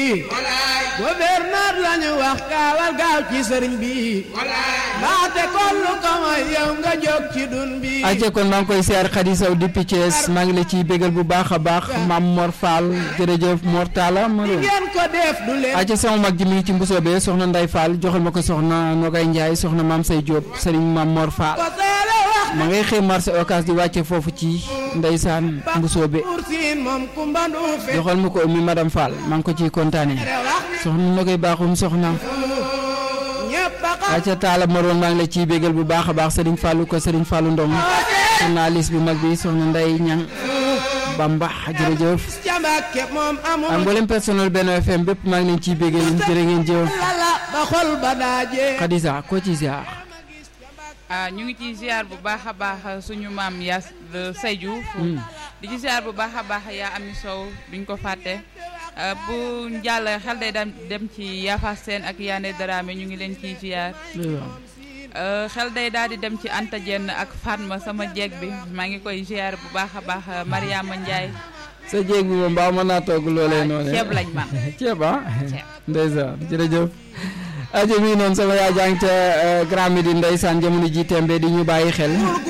gouverneur lañu wax gaawal gaaw ci sëriñ bi baate kollu ko mooy yow nga jóg ci dun bi aje kon maa ngi koy siyaar Khady Sow depuis Thiès maa ngi la ciy bégal bu baax a baax maam Mor Fall jërëjëf Mor Talla Maro ngeen ko def du leen aje sama mag ji mi ngi ci mbusoobe soxna Nday Fall joxal ma ko soxna Nogay Ndiaye soxna maam Say Diop sëriñ maam Mor Fall ko teele wax ma ngay xëy marché Ocass di wàcce foofu ci ndeysaan mbusoobe pour siin moom kumba nduufe joxal ma ko mi madame Fall maa ngi ko ciy kontaane wax soxna Nogay baaxum soxna ñëpp a xam aca taala maroon maa ngi la ciy bégal bu baax a baax sëriñ Fallou ko sëriñ Fallou Ndong journaliste bu mag bi soxna Nday Ñang Bamba jërëjëf ca Mbàkke moom amul ak mboolem personnel Benno FM bépp maa ngi leen ciy bégal jërë ngeen jëf lala ba xol ba daajee Khadija ko ci ziar ah ñu ngi ciy ziar bu baax a baax suñu maam yaa Say Diouf di ci ziar bu baax a baax yaa Ami Sow duñ ko fàtte ah, bu jàll xel day dem dem ci Yafa Seen ak Yande Dramé ñu ngi leen ciy ziar ah, xel day daal di dem ci Anta Jenn ak Fatma sama jeeg bi maa ngi koy ziar bu baax a baax Mariama Ndiaye sa jéeg bi moom mbaa mën naa togg loolee noonu ceeb lañ man ceeb ah Ceeb. ndeysaan jërëjëf ajo mi noonu sama yaa jàng ca Grand Médine ndeysaan jamono ji tembe di ñu bàyyi xel